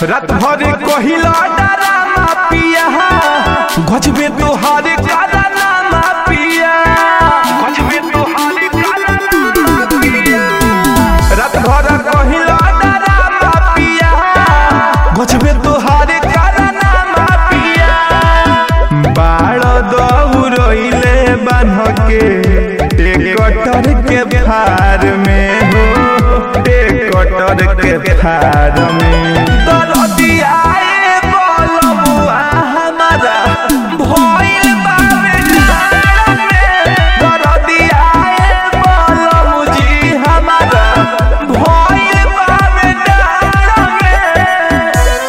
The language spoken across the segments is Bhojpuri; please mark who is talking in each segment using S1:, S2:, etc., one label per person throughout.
S1: रात भर कहिला डरामा पिया गजबे तोहार कारनामा पिया गजबे तोहार कारनामा पिया रात भर कहिला डरामा पिया गजबे तोहार कारनामा पिया बाड़ दौड़ले बान्ह के टेकटर के फार में हो टेकटर के फार में दरदियाए बोलबुआ हमारा भइल बावे जाड़ में दरदियाए बोलबुजी हमारा भइल बावे जाड़ में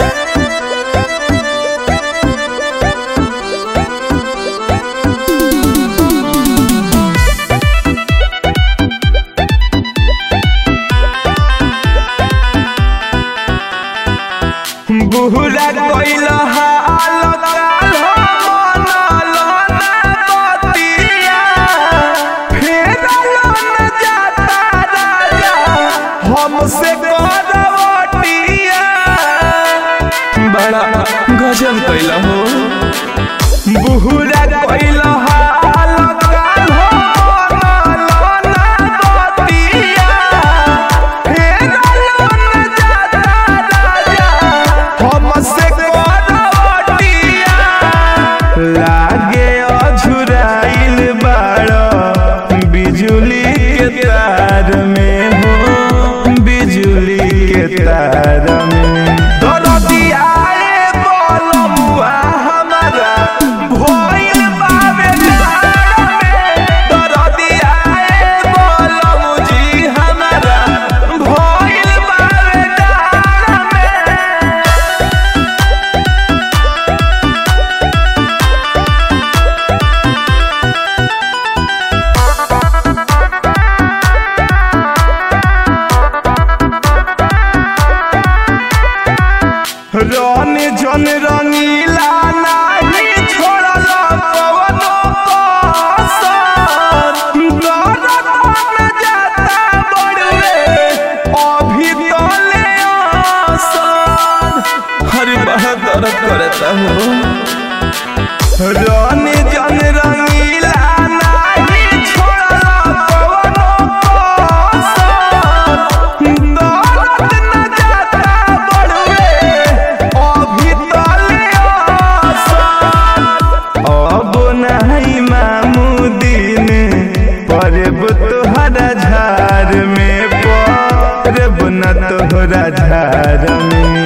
S1: बुहरा कोइल हाल काल मनल ना बतिया फेरल न जाता राजा हमसे करवटिया बड़ा गजब कैल हो बुहरा कोइल हाल काल मनल ना बतिया फेरल न जाता राजा हमसे करवटिया लागे अझुराइल बाड़ बिजुली के तार में हो बिजुली के तार में दरदियाए बोलमुआ हमारा भइल बावे जाड़ में दरदियाए बोलमुजी हमारा भइल बावे जाड़ में रन जन रंगीला नाही छोड़ल पवनो कसर दर्द न जाता बड़वे अभी तले असर हरे बहुत दर्द करता हो रन जन रंगीला नाही छोड़ल पवनो कसर दर्द न जाता बड़वे अभी तले असर अब नहीं मामुदीन परब तोहरा झार में परब न तोहरा झार में